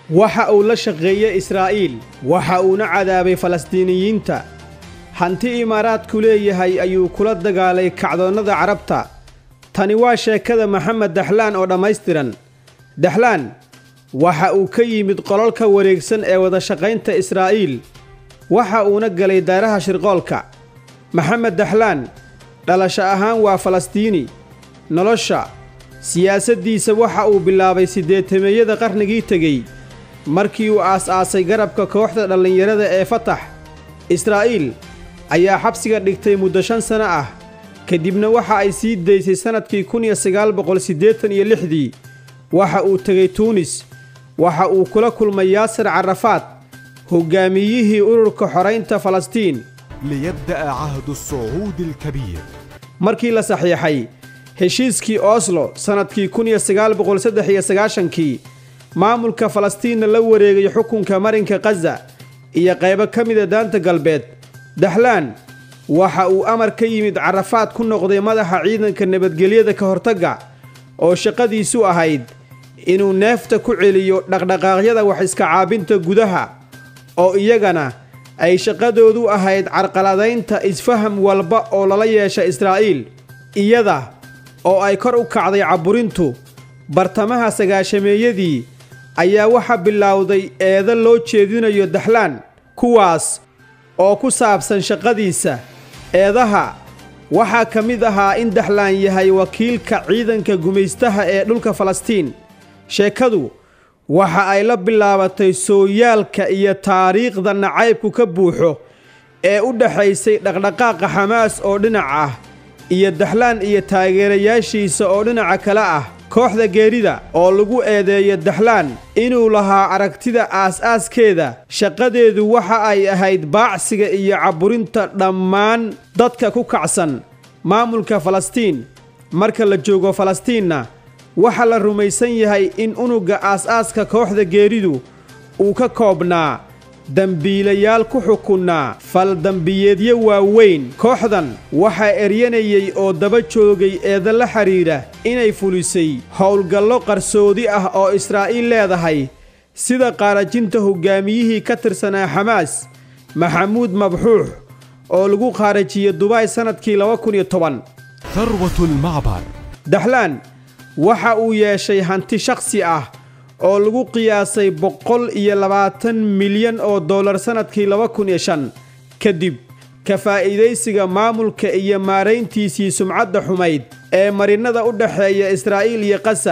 waxa uu la shaqeeyey israa'iil waxa uuna cadaabay falastiiniyiinta hanti imaaraadku leeyahay ayuu kula dagaalay kacdoonnada carabta tani waa sheekada maxamed daxlaan oo dhammaystiran daxlaan waxa uu ka yimid qololka wareegsan ee wadashaqaynta israa'iil waxa uuna galay daaraha shirqoolka maxamed daxlaan dhalasho ahaan waa falastiini nolosha siyaasaddiisa waxa uu bilaabay siddeetameeyada qarnigii tegey markii uu aas-aasay garabka kooxda dhallinyarada ee fatax israa'iil ayaa xabsiga dhigtay muddo shan sano ah kadibna waxa ay sii daysay sannadkii kun iyo sagaal boqol siddeetan iyo lixdii waxa uu tegey tuunis waxa uu kula kulmay yaasir carafaad hoggaamiyihii ururka xoraynta falastiin ليبدأ عهد الصعود الكبير markii la saxiixay heshiiskii oslo sannadkii kun iyo sagaal boqol saddex iyo sagaashankii maamulka falastiinna la wareegay xukunka marinka khaza iyo qaybo ka mida daanta galbeed daxlaan waxa uu amar ka yimid carafaad ku noqday madaxa ciidanka nabadgelyada ka hortagga oo shaqadiisu ahayd inuu neefta ku celiyo dhaqdhaqaaqyada wax iska caabinta gudaha oo iyagana ay shaqadoodu ahayd carqaladaynta isfaham walba oo lala yeesha israa'iil iyada oo ay kor u kacday cabburintu bartamaha sagaashameeyadii ayaa waxa bilowday eedo loo jeedinayo daxlaan kuwaas oo ku saabsan shaqadiisa eedaha waxaa ka mid ahaa in daxlaan yahay wakiilka ciidanka gumaystaha ee dhulka falastiin sheekadu waxa ay la bilaabatay sooyaalka iyo taariikhda nacaybku ka buuxo ee u dhexaysay dhaqdhaqaaqa xamaas oo dhinac ah iyo daxlaan iyo taageerayaashiisa oo dhinaca kale ah kooxda geerida oo lagu eedeeyo daxlaan inuu lahaa aragtida aas-aaskeeda shaqadeedu waxa ay ahayd baacsiga iyo cabburinta dhammaan dadka ku kacsan maamulka falastiin marka la joogo falastiinna waxaa la rumaysan yahay in unugga aas-aaska kooxda geeridu uu ka koobnaa dembiilayaal ku xukunnaa faldembiyeedyo waaweyn kooxdan waxaa eryanayay oo daba joogay eeda la xidhiidha inay fulisay howlgallo qarsoodi ah oo israa'iil leedahay sida qaarajinta hoggaamiyihii ka tirsanaa xamaas maxamuud mabxuux oo lagu qaarajiyey dubaay sannadkii laba kun iyo toban ثروة المعبر daxlaan waxa uu yeeshay hanti shakhsi ah oo lagu qiyaasay boqol iyo labaatan milyan oo dollar sannadkii laba kun iyo shan kadib ka faa'iidaysiga maamulka iyo maarayntiisii sumcadda xumayd ee marinnada u dhexeeya israa'iil iyo kasa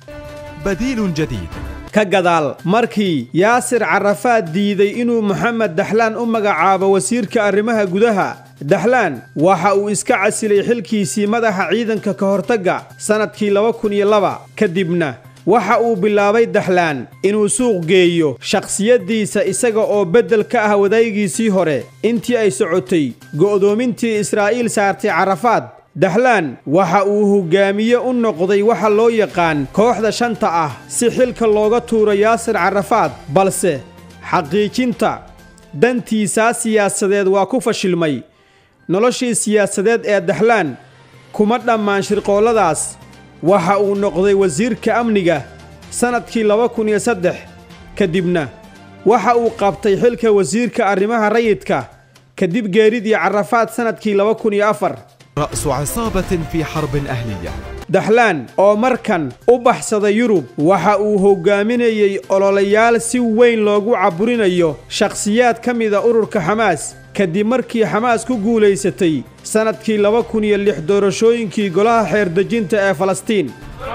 بديل جديد ka gadaal markii yaasir carafaad diiday inuu moxamed daxlaan u magacaabo wasiirka arrimaha gudaha daxlaan waxa uu iska casilay xilkiisii madaxa ciidanka ka hortagga sannadkii laba kun iyo laba kadibna waxa uu bilaabay daxlaan inuu suuq geeyo shakhsiyaddiisa isaga oo beddel ka ah wadaygiisii hore intii ay socotay go'doomintii israa'iil saartay carafaad daxlaan waxa uu hoggaamiye u noqday waxa loo yaqaan kooxda shanta ah si xilka looga tuuro yaasir carafaad balse xaqiijinta dantiisaa siyaasadeed waa ku fashilmay noloshii siyaasadeed ee daxlaan kuma dhammaan shirqoolladaas waxa uu noqday wasiirka amniga sannadkii laba kun iyo saddex kadibna waxa uu qabtay xilka wasiirka arrimaha rayidka kadib geeridii carafaad sannadkii laba kun iyo afar رأس عصابة في حرب أهلية daxlaan oo markan u baxsada yurub waxa uu hoggaaminayey ololayaal si weyn loogu cabburinayo shakhsiyaad ka mida ururka xamaas kadib markii xamaas ku guulaysatay sannadkii laba kun iyo lix doorashooyinkii golaha xeerdejinta ee falastiin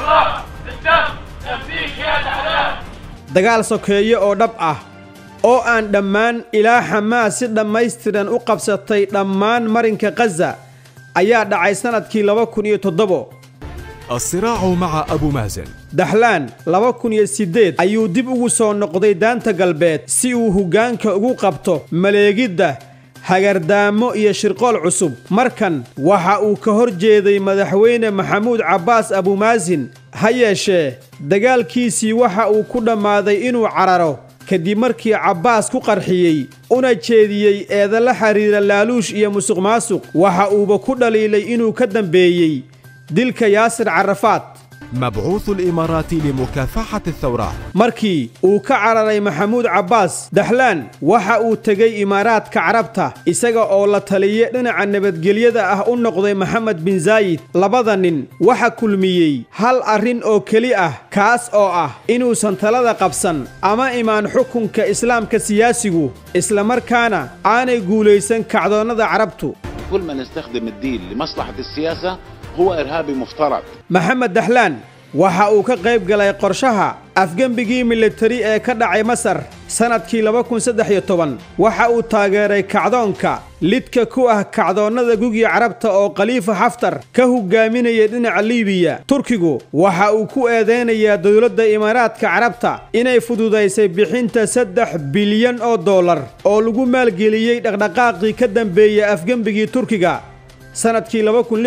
dagaal sokeeye oo dhab ah oo aan dhammaan ilaa xamaas si dhammaystiran u qabsatay dhammaan marinka khaza ayaa dhacay sannadkii laba kun iyo toddobo الصراع مع أبو مازن daxlaan laba kun iyo siddeed ayuu dib ugu soo noqday daanta galbeed si uu hoggaanka ugu qabto maleegidda hagardaamo iyo shirqool cusub markan waxa uu ka hor jeeday madaxweyne maxamuud cabbaas abumaasin ha yeeshee dagaalkiisii waxa uu ku dhammaaday inuu cararo kadib markii cabbaas ku qarxiyey una jeediyey eeda la xidhiira laaluush iyo musuq maasuq waxa uuba ku dhaliilay inuu ka dambeeyey dilka yaasir carafaad مبعوث الإمارات لمكافحة الثورات markii uu ka cararay maxamuud cabbaas daxlaan waxa uu tegey imaaraadka carabta isaga oo la taliye dhinaca nabadgelyada ah u noqday maxamed bin zaayid labada nin waxa kulmiyey hal arrin oo keli ah kaas oo ah inuusan talada qabsan ama imaan xukunka islaamka siyaasigu islamarkaana aanay guulaysan kacdoonnada carabtu كل من يستخدم الدين لمصلحة السياسة هو إرهابي مفترض maxamed daxlaan waxa uu ka qayb galay qorshaha afgembigii militari ee ka dhacay masar sannadkii waxa uu taageeray kacdoonka lidka ku ah kacdoonnada gugii carabta oo khaliifa xaftar ka hogaaminayay dhinaca liibiya turkigu waxa uu ku eedaynayaa dowladda imaaraadka carabta inay fududaysay bixinta saddex bilyan oo dollar oo lagu maalgeliyey dhaqdhaqaaqii ka dambeeyey afgembigii turkiga sannadkii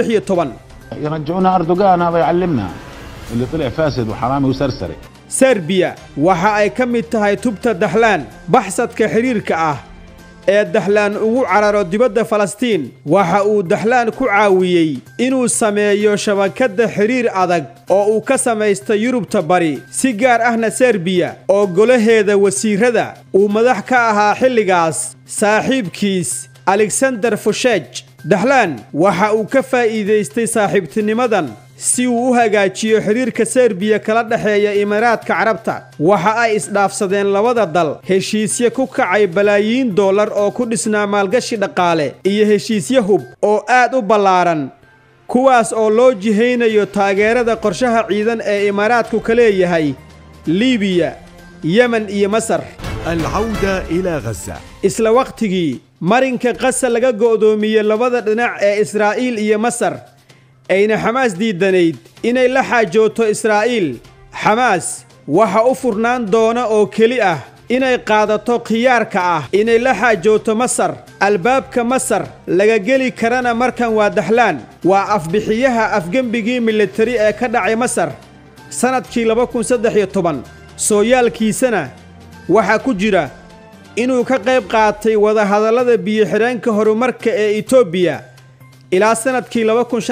يرجعونا أردوغان هذا يعلمنا اللي طلع فاسد وحرامي وسرسري serbiya waxa ay ka mid tahay tubta daxlaan baxsadka xidhiirka ah ee daxlaan ugu cararo dibadda falastiin waxa uu daxlaan ku caawiyey inuu sameeyo shabakadda xidhiir adag oo uu ka samaysta yurubta bari si gaar ahna serbiya oo golaheeda wasiirada uu madax ka ahaa xilligaas saaxiibkiis alexander fushej daxlaan waxa uu ka faa'iidaystay saaxiibtinimadan si uu u hagaajiyo xidhiirka serbiya kala dhexeeya imaaraadka carabta waxa ay isdhaafsadeen labada dal heshiisye ku kacay balaayiin dollar oo ku dhisnaa maalgashi dhaqaale iyo heshiisye hub oo aad u ballaaran kuwaas oo loo jihaynayo taageerada qorshaha ciidan ee imaaraadku ka leeyahay liibiya yemen iyo masar العودة إلى غزة isla wakhtigii marinka qasa laga go'doomiyey labada dhinac ee israa'iil iyo masar ayna xamaas diidanayd inay la xaajooto israa'iil xamaas waxa u furnaan doona oo keli ah inay qaadato khiyaarka ah inay la xaajooto masar albaabka masar laga geli karana markan waa daxlaan waa afbixiyaha afgembigii militari ee ka dhacay masar sannadkii sooyaalkiisana waxaa ku jira inuu ka qayb qaatay wadahadallada biyo-xidheenka horumarka ee etoobiya ilaa sannadkii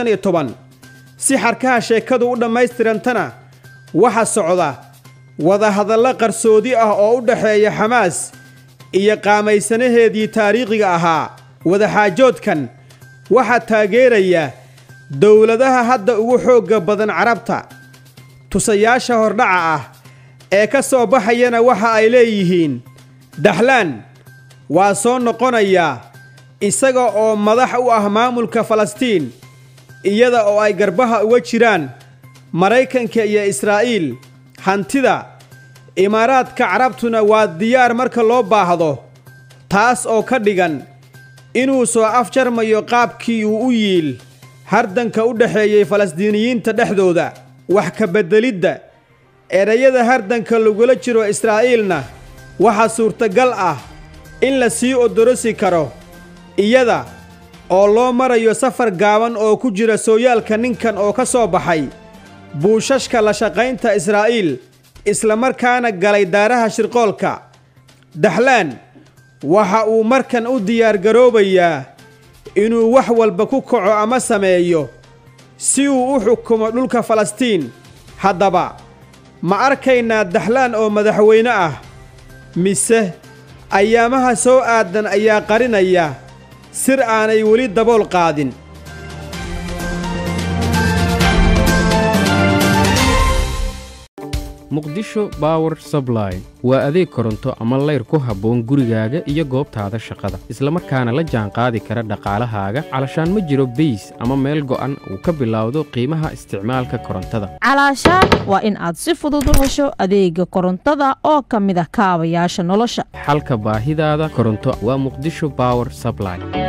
si xarkaha sheekadu u dhammaystirantana waxa socda wadahadallo qarsoodi ah oo u dhexeeya xamaas iyo qaamaysanaheedii taariikhiga ahaa wadaxaajoodkan waxaa taageeraya dowladaha hadda ugu xoogga badan carabta tusayaasha hordhaca ah ee ka soo baxayana waxa ay leeyihiin daxlaan waa soo noqonayaa isaga oo madax u ah maamulka falastiin iyada oo ay garbaha uga jiraan maraykanka iyo israa'iil hantida imaaraadka carabtuna waa diyaar marka loo baahdo taas oo ka dhigan inuu soo afjarmayo qaabkii uu u yiil hardanka u dhexeeyey falastiiniyiinta dhexdooda wax ka beddelidda erayada hardanka lagula jiro israa'iilna waxaa suurtagal ah in la sii odorosi karo iyada oo loo marayo safar gaaban oo ku jira sooyaalka ninkan oo ka soo baxay buushashka la shaqaynta israa'iil islamarkaana galay daaraha shirqoolka daxlaan waxa uu markan u diyaargaroobayaa inuu wax walba ku kaco ama sameeyo si uu u xukumo dhulka falastiin haddaba ma arkaynaa daxlaan oo madaxweyne ah mise ayaamaha soo aadan ayaa qarinaya sir aanay weli dabool qaadin muqdisho bower subline waa adeeg koronto ama layr ku habboon gurigaaga iyo goobtaada shaqada islamarkaana la jaanqaadi kara dhaqaalahaaga calashaan ma jiro beys ama meel go'an uu ka bilowdo qiimaha isticmaalka korontada calaashaan waa in aad si fudud u hesho adeega korontada oo ka mid ah kaabayaasha nolosha xalka baahidaada koronto waa muqdisho bower subline